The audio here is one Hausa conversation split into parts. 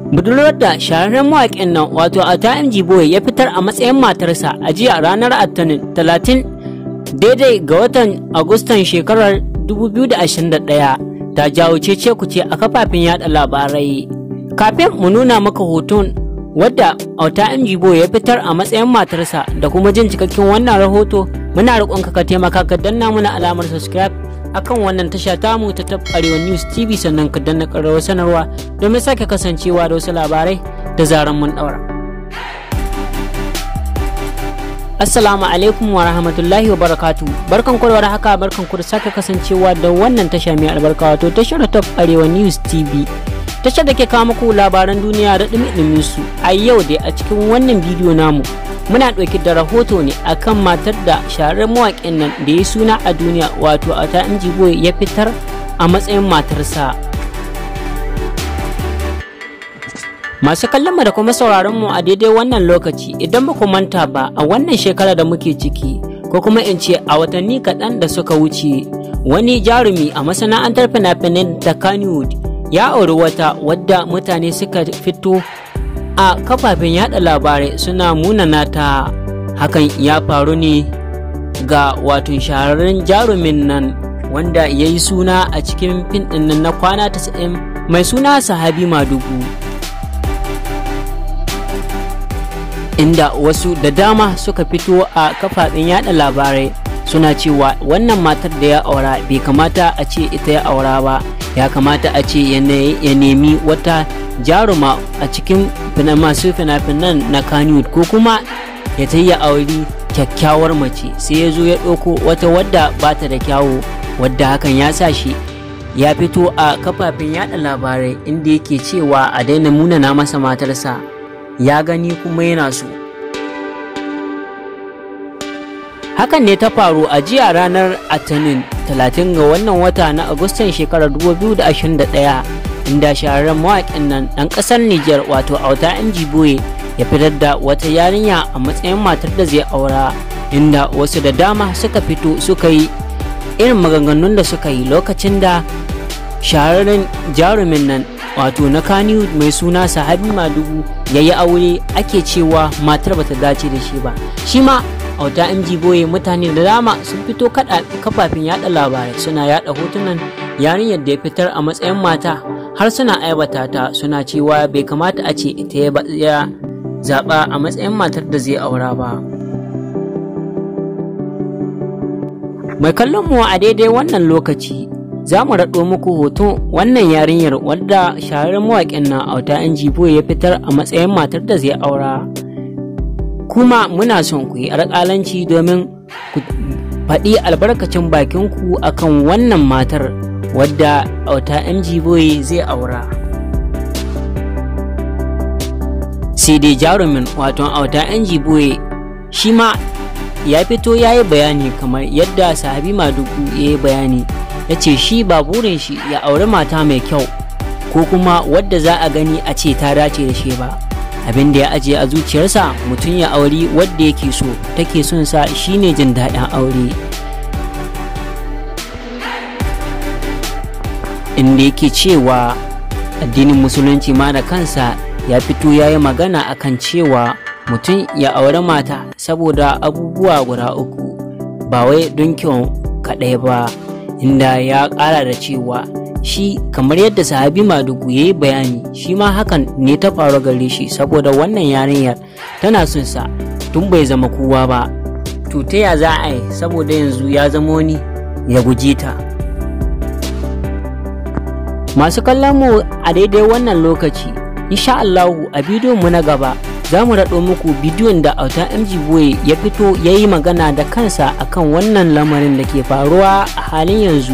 budurwar da shahararren mawaƙin nan wato ata mg boy ya fitar a matsayin matarsa a jiya ranar attanin 30 daidai ga watan agustan shekarar 2021 ta jawo cece kuce a kafafen yada labarai kafin mu nuna maka hoton wadda auta mg boy ya fitar a matsayin matarsa da kuma jin cikakken wannan rahoto muna roƙonka ka taimaka ka danna mana alamar subscribe akan wannan tasha tamu ta tab arewa news tv sannan ka danna ƙararrawar sanarwa domin sake kasancewa da wasu labarai da zaran mun ɗaura assalamu alaikum wa rahmatullahi wa barakatu barkan ku da haka barkan ku da sake kasancewa da wannan tasha mai albarka wato tashar tab arewa news tv tashar da ke kawo muku labaran duniya da ɗumi su a yau dai a cikin wannan bidiyo namu muna ɗauke da rahoto ne akan matar da shahararren mawaƙin nan da ya suna a duniya wato a ta boy ya fitar a matsayin matarsa masu kallon mu da kuma sauraron mu a daidai wannan lokaci idan ba ku manta ba a wannan shekara da muke ciki ko kuma in ce a watanni kaɗan da suka wuce wani jarumi a masana'antar fina-finai ta kannywood ya auri wata wadda mutane suka fito a kafafen yada labarai suna munana ta hakan ya faru ne ga wato shahararren jarumin nan wanda ya yi suna a cikin fin nan na kwana 90 mai suna sahabi madugu inda wasu da dama suka fito a kafafen yada labarai suna cewa wannan matar da ya aura bai kamata a ce ita ya aura ba ya kamata a ce ya nemi wata jaruma a cikin masu fina-finan na kanyud ko kuma ya ta yi auri kyakkyawar mace sai ya zo ya ɗauko wata wadda ba ta da kyawu wadda hakan ya sa shi ya fito a kafafen yada labarai inda yake cewa a daina munana masa matarsa ya gani kuma yana so hakan ne ta faru a jiya ranar atanin 30 ga wannan wata na agustan shekarar 2021 inda shahararren mawaƙin nan ɗan ƙasar Nijar wato Auta MG Boye ya fitar da wata yarinya a matsayin matar da zai aura inda wasu da dama suka fito suka yi irin maganganun da suka yi lokacin da shahararren jarumin nan wato na kani mai suna sahabi madugu ya yi aure ake cewa matar bata dace da shi ba shi ma auta mg boye mutane da dama sun fito kafafen yada labarai suna yada hotunan yarinyar da ya fitar a matsayin mata har suna aibata ta suna cewa bai kamata a ce ita ya zaɓa a matsayin matar da zai aura ba mai kallon mu a daidai wannan lokaci za mu raɗo muku hoton wannan yarinyar wadda shahararren mawaƙin na auta yan jibo ya fitar a matsayin matar da zai aura kuma muna son ku yi alƙalanci domin ku faɗi albarkacin bakinku akan wannan matar wadda auta mg boy zai aura sai dai jarumin wato auta mg boy shi ma ya fito ya yi bayani kamar yadda sahabi madugu ya yi bayani ya ce shi ba burin shi ya auri mata mai kyau ko kuma wadda za a gani a ce ta dace da shi ba abin da ya ajiye a zuciyarsa mutum ya auri wadda yake so take son sa shine jin daɗin aure inda yake cewa addinin musulunci ma da kansa ya fito ya yi magana akan cewa mutum ya auri mata saboda abubuwa guda uku ba wai don kyau kaɗai ba inda ya ƙara da cewa shi kamar yadda sahabi madugu ya yi bayani shi ma hakan ne ta faru gare shi saboda wannan yarinyar tana son sa tun bai zama kowa ba to ta ya za a yi saboda yanzu ya zama wani ya guji ta masu kallon mu a daidai wannan lokaci insha Allahu a bidiyon mu na gaba za mu raɗo muku bidiyon da auta mg boye ya fito ya yi magana da kansa akan wannan lamarin da ke faruwa a halin yanzu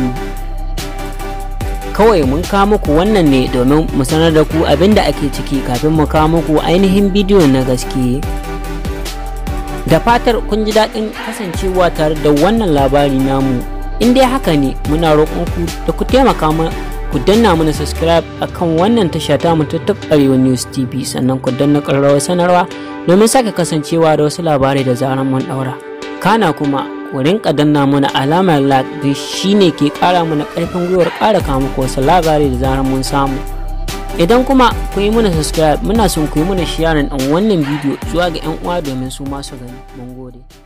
kawai mun kawo muku wannan ne domin mu sanar da ku abin da ake ciki kafin mu kawo muku ainihin bidiyon na gaske da fatar kun ji daɗin kasancewa tare da wannan labari namu in dai haka ne muna roƙon ku da ku taimaka ku danna mana subscribe akan wannan tasha ta mu ta Arewa News TV sannan ku danna ƙararrawar sanarwa domin sake kasancewa da wasu labarai da zaran mun ɗaura. Kana kuma ku rinka danna mana alamar like da shine ke ƙara mana ƙarfin gwiwar ƙara kawo muku wasu labarai da zaran mun samu. idan kuma ku yi mana subscribe muna son ku yi mana sharing ɗin wannan bidiyo zuwa ga 'yan uwa domin su masu gani mun gode